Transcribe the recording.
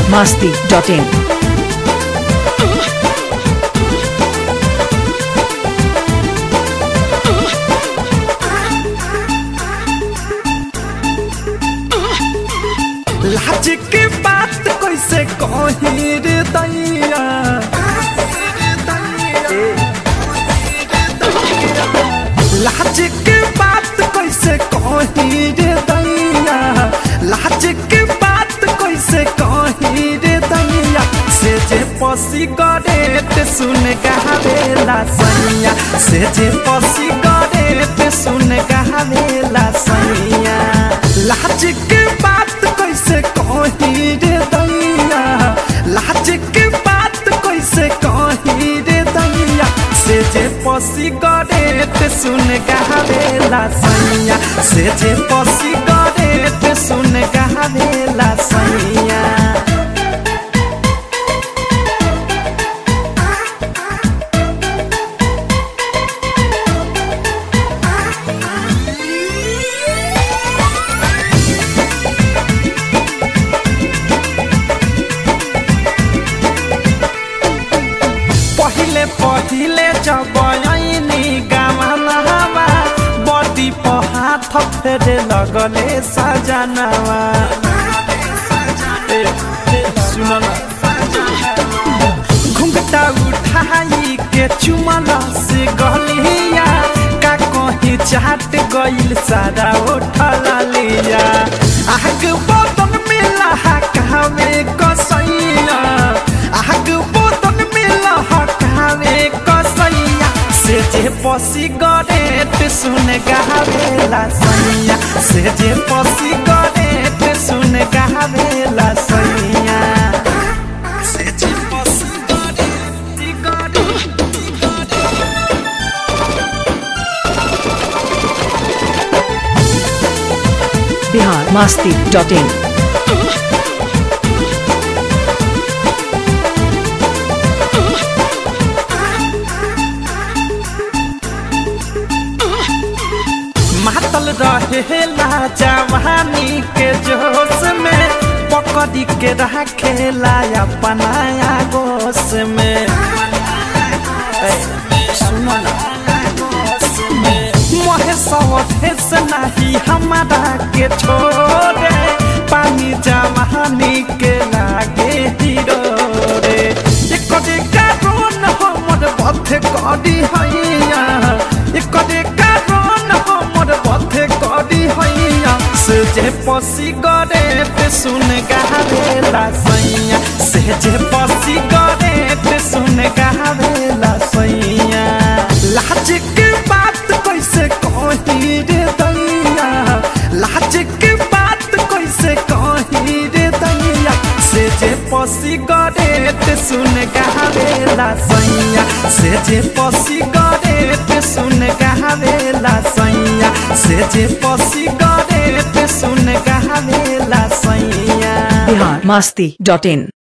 masti.in. लाज के बात कैसे कही रे दैया लाज के बात कैसे कही रे दैया लाज के बात कैसे कही रे दैया से जे पसी करे ते सुन गावेला सैया से जे पसी करे ते सुन गावेला सैया लाज के बात कैसे कही रे दैया लाज के बात कैसे कही रे दैया से जे पसी करे ते सुन गावेला सैया से जे पसी करे ते सुन गावेला सैया पहिले पहिले जब ऐनी गामनावा बडी पे हाथ फेरे लगले सजनावा ए, ए, सुन न घुंघटा उठाई के चुमल से गलिया का कहीं चाट गइल सारा उठल लिया आग बदन में लहकावे कसैया आग बदन में लहकावे कसैया से जे पसी गरे ते सुन गावेला सैया से जे पसी गरे ते सुन गावेला सैया से जे पसी गरे ते गरे ते गरे Bihar masti.in. मातल रहेला जवानी के जोश में पकड़ी के रखेला अपना गोश में ए, सुनो ना मोहे सवधे से नहीं हमारा के छोड़े पानी जवानी के लागे हीरो रे एकरे कारण हमर बथे करी हैया एकरे कारण हमर बथे करी हैया से जे पसी गरे ते सुन गावेला सैया से जे पसी गरे ते सुन गावेला सैया लाज के बात कैसे कही रे दैया लाज के बात कैसे कही रे दैया से जे पसी गरे ते सुन गावेला सैया से जे पसी गरे ते सुन गावेला सैया से जे पसी गरे ते सुन गावेला सैया Bihar masti.in.